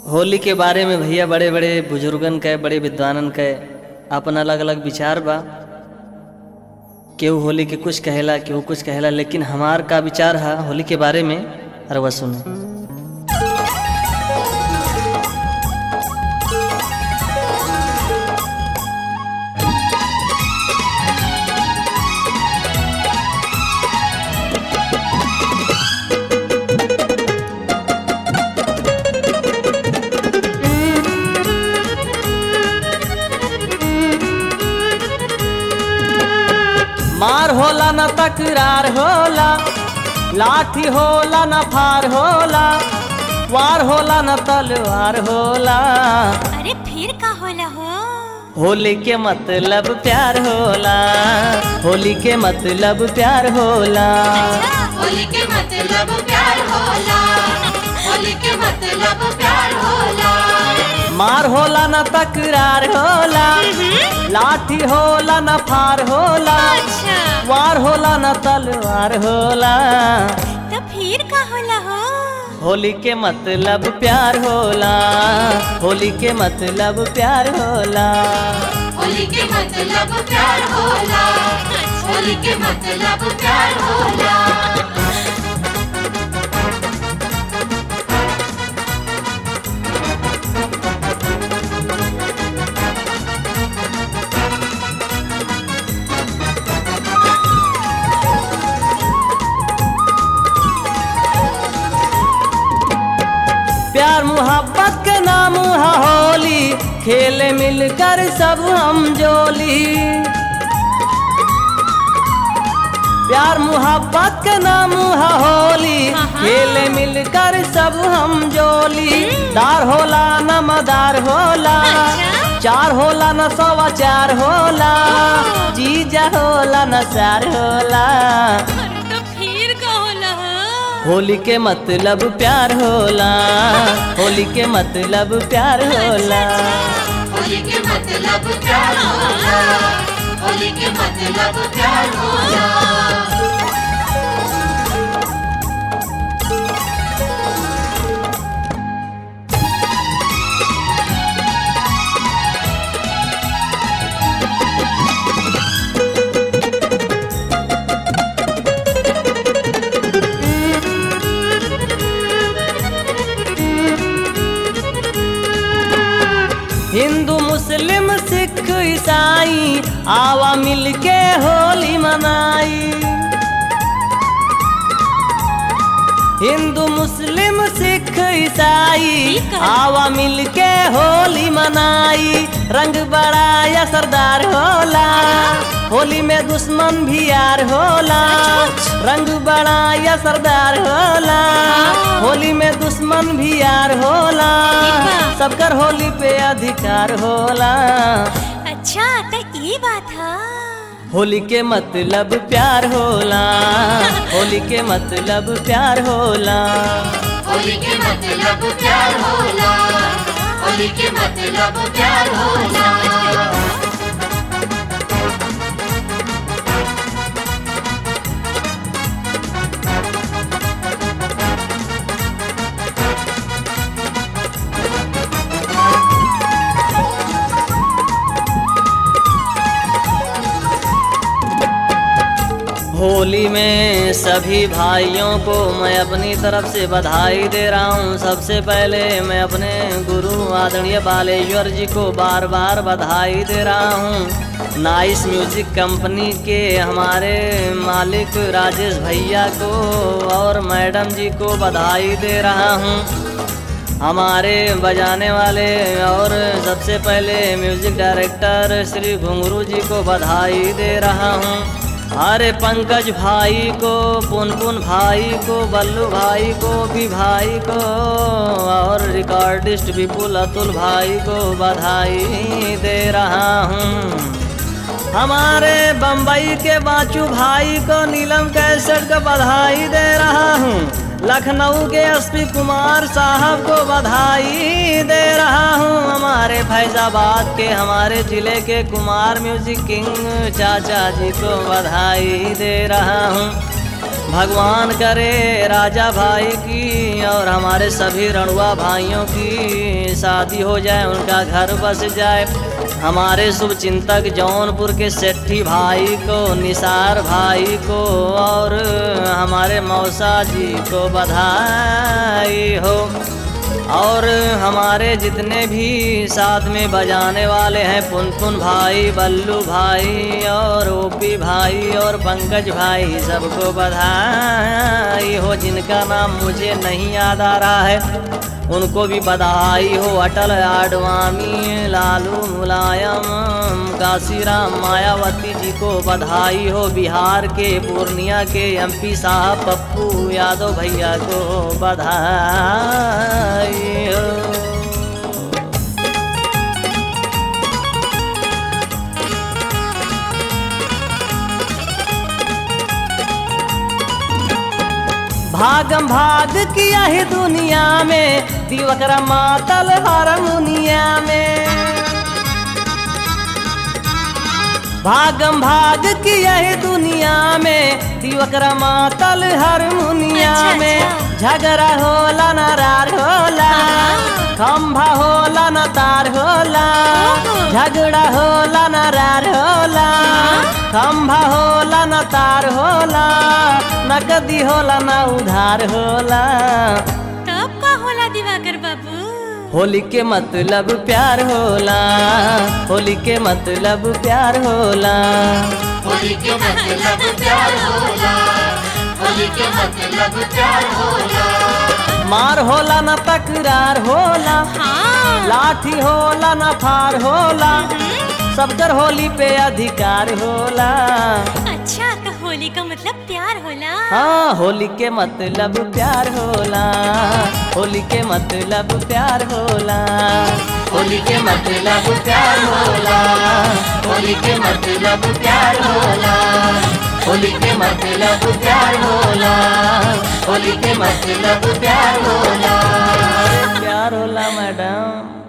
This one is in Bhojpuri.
होली के बारे में भैया बड़े बड़े बुजुर्गन के बड़े विद्वानन के अपन अलग अलग विचार बा केहू होली के कुछ कहेला केहू कुछ कहेला लेकिन हमार का विचार है होली के बारे में अरवा सुने मार होला न तकरार होला लाठी होला न फार होला वार होला न तलवार होला अरे फिर का होला हो होली के मतलब प्यार होला होली के मतलब प्यार होला होली के मतलब प्यार होला होली के मतलब प्यार होला मार होला न तकरार होला लाठी होला न फार होला अच्छा वार होला न तलवार होला तो फिर का होला हो होली के मतलब प्यार होला होली के मतलब प्यार होला होली के मतलब प्यार होला होली के मतलब प्यार होला प्यार मुहब्बत के नाम है होली खेले मिलकर सब हम जोली प्यार मुहब्बत के नाम है होली खेले मिलकर सब हम जोली दार होला न मदार होला अच्छा। चार होला न सवा चार होला जीजा होला न चार होला अरे तो फिर का होला हो होली के मतलब प्यार होला होली के मतलब प्यार होला होली के मतलब प्यार होला होली के मतलब प्यार होला हिंदू मुस्लिम सिख ईसाई आवा मिलके होली मनाई हिंदू मुस्लिम सिख ईसाई ठीक है। आवा मिलके होली मनाई रंग बड़ा या सरदार होला होली में दुश्मन भी यार होला रंग बड़ा या सरदार होला होली में दुश्मन भी यार होला ठीक बा। सबकर होली पे अधिकार होला अच्छा तो ये बात है होली के मतलब प्यार होला होली के मतलब प्यार होला होली के मतलब प्यार होला होली के मतलब प्यार होला होली में सभी भाइयों को मैं अपनी तरफ से बधाई दे रहा हूँ सबसे पहले मैं अपने गुरु आदरणीय बालेश्वर जी को बार बार बधाई दे रहा हूँ नाइस म्यूजिक कंपनी के हमारे मालिक राजेश भैया को और मैडम जी को बधाई दे रहा हूँ हमारे बजाने वाले और सबसे पहले म्यूजिक डायरेक्टर श्री घुंगरू जी को बधाई दे रहा हूँ अरे पंकज भाई को पुनपुन भाई को बल्लू भाई को भी भाई को और रिकॉर्डिस्ट विपुल अतुल भाई को बधाई दे रहा हूँ हमारे बम्बई के बाचू भाई को नीलम कैसेट को बधाई दे रहा हूँ लखनऊ के एसपी कुमार साहब को बधाई दे रहा हूँ हमारे फैजाबाद के हमारे जिले के कुमार म्यूजिक किंग चाचा जी को बधाई दे रहा हूँ भगवान करे राजा भाई की और हमारे सभी रणुआ भाइयों की शादी हो जाए उनका घर बस जाए हमारे शुभ चिंतक जौनपुर के सेठी भाई को निसार भाई को और हमारे मौसा जी को बधाई हो और हमारे जितने भी साथ में बजाने वाले हैं पुनपुन भाई बल्लू भाई और ओपी भाई और पंकज भाई सबको बधाई हो जिनका नाम मुझे नहीं याद आ रहा है उनको भी बधाई हो अटल आडवाणी लालू मुलायम काशीराम मायावती जी को बधाई हो बिहार के पूर्णिया के एमपी साहब पप्पू यादव भैया को बधाई हो भागम भाग किया है दुनिया में दिवकरा मातल हारमोनिया में भागम भाग किया है दुनिया में दिवकरा मातल हारमोनिया अच्छा, में अच्छा। झगड़ा होला नारार होला खंभा होला न तार होला ओहो। झगड़ा होला नारार होला खंभा होला न तार होला नकदी होला न उधार होला तब का होला दिवाकर बाबू होली के मतलब प्यार होला होली के मतलब प्यार होला होली के मतलब प्यार होला होली के मतलब प्यार होला मार होला न तकरार होला हाँ लाठी होला न फार होला सबकर होली पे अधिकार होला अच्छा तो होली का मतलब प्यार होला हाँ होली के मतलब प्यार होला होली के मतलब प्यार होला होली के मतलब प्यार होला होली के मतलब प्यार होला होली के मतलब प्यार होला होली के मतलब प्यार होला प्यार होला मैडम